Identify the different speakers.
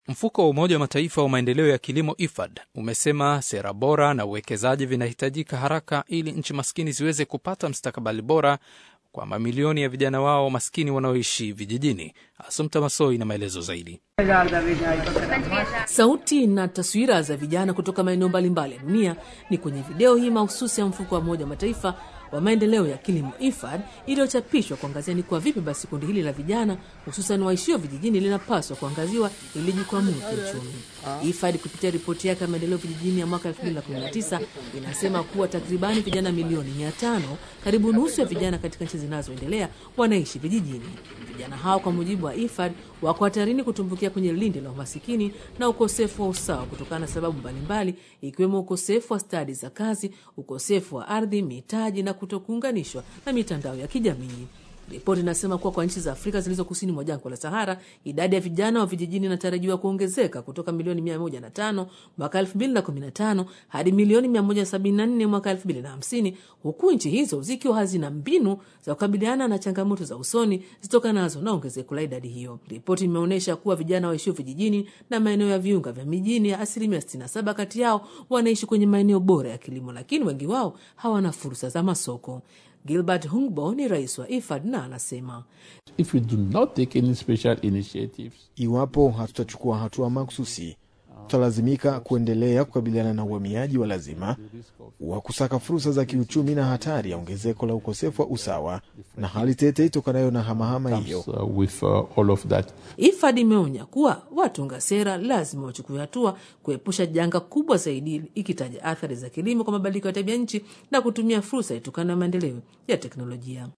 Speaker 1: Mfuko wa Umoja wa Mataifa wa maendeleo ya kilimo IFAD umesema sera bora na uwekezaji vinahitajika haraka ili nchi maskini ziweze kupata mstakabali bora kwa mamilioni ya vijana wao maskini wanaoishi vijijini. Asumta Masoi na maelezo zaidi.
Speaker 2: Sauti na taswira za vijana kutoka maeneo mbalimbali ya dunia ni kwenye video hii mahususi ya mfuko wa Umoja wa Mataifa wa maendeleo ya kilimo IFAD iliyochapishwa kuangazia ni kwa vipi basi kundi hili la vijana hususan waishio vijijini linapaswa kuangaziwa ili jikwamue kiuchumi. IFAD kupitia ripoti yake ya maendeleo vijijini ya mwaka 2019 inasema kuwa takribani vijana milioni 500, karibu nusu ya vijana katika nchi zinazoendelea wanaishi vijijini. Vijana hao kwa mujibu wa IFAD wako hatarini kutumbukia kwenye lindi la umasikini na ukosefu wa usawa kutokana na sababu mbalimbali ikiwemo ukosefu wa stadi za kazi, ukosefu wa ardhi, mitaji na kutokuunganishwa na mitandao ya kijamii. Ripoti inasema kuwa kwa nchi za Afrika zilizo kusini mwa jangwa la Sahara, idadi ya vijana wa vijijini inatarajiwa kuongezeka kutoka milioni 105 mwaka 2015 hadi milioni 174 mwaka 2050, huku nchi hizo zikiwa hazina mbinu za kukabiliana na changamoto za usoni zitokanazo na ongezeko la idadi hiyo. Ripoti imeonyesha kuwa vijana waishio vijijini na maeneo ya viunga vya mijini ya asilimia 67 kati yao wanaishi kwenye maeneo bora ya kilimo, lakini wengi wao hawana fursa za masoko. Gilbert Hungbo ni rais wa IFAD na anasema
Speaker 3: If we do not take any special initiatives,
Speaker 4: Iwapo hatutachukua hatua mahususi, tutalazimika kuendelea kukabiliana na uhamiaji wa lazima wa kusaka fursa za kiuchumi na hatari ya ongezeko la ukosefu wa usawa na hali tete itokanayo na hamahama hiyo.
Speaker 3: uh, with uh, all of that.
Speaker 2: IFAD imeonya kuwa watunga sera lazima wachukue hatua kuepusha janga kubwa zaidi, ikitaja athari za kilimo kwa mabadiliko ya tabia nchi na kutumia fursa itokanayo na maendeleo ya teknolojia.